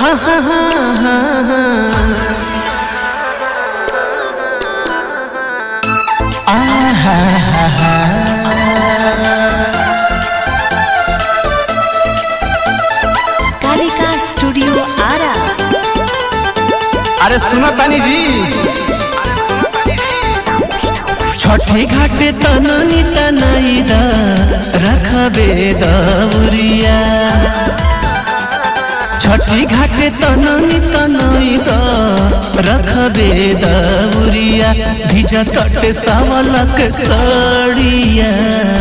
हाँ हाँ हाँ हाँ हाँ आहा हा हा कालिका स्टूडियो आरा अरे सुनो तानी जी छठे घाटे तननी तनई द रखबे दौरिया छठी घाटे तननी तनई द रखबे दौरिया भिज तटे सावलक सड़िया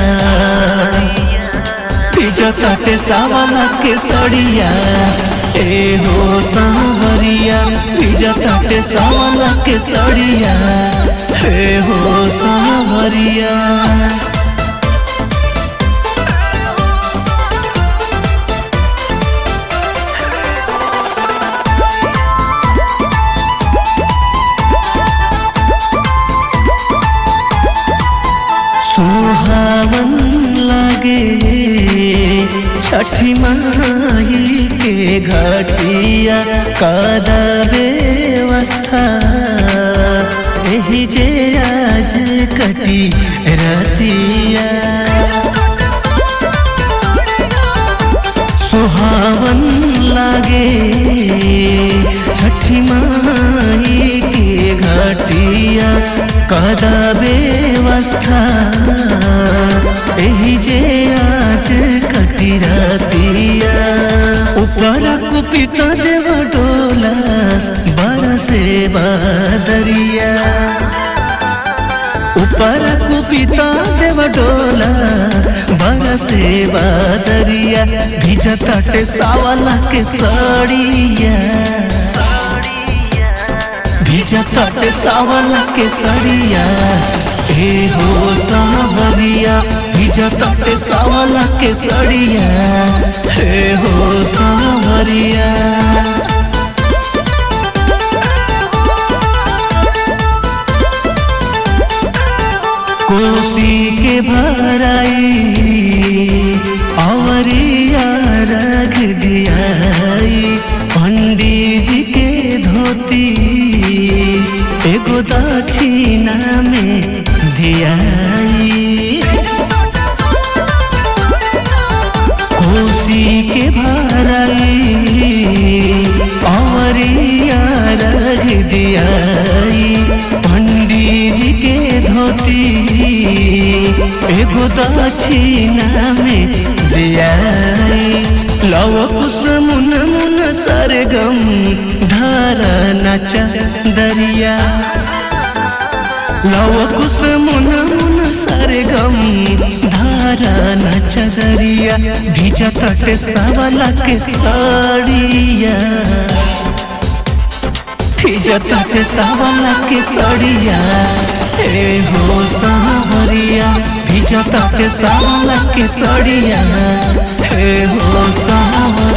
भिज तटे सावलक सड़िया ए हो सांवरिया भिज तटे सावलक सड़िया हे हो सांवरिया सुहावन लागे छठी माही के घटिया कदा व्यवस्था एही जे आज कटी रतिया सुहावन लागे छठी माई के घटिया कदा व्यवस्था एही जे आज कटी रतिया ऊपर कुपित देव डोलास बरसे बादरिया ऊपर कुपिता देव डोला बरसे बादरिया भिज तटे सावला के सड़िया भिज तटे सावला के सड़िया हे हो सावरिया भिज तटे सावला के सड़िया हे हो सावरिया कोसी के भराई अवरिया रख दियाई पंडित जी के धोती एगो दक्षिणा में दियाई कोसी के भराई अवरिया रख दियाई पंडित जी के धोती एगो दक्षिणा में दियाई लव कुश मुन मुन सरगम धर नच दरिया लव कुश मुन मुन सरगम धारा नच दरिया भिज तट सावला के सड़िया भिज तट सावला के सड़िया हे हो सावरिया भिज तट सावला के सड़िया हे हो सावरिया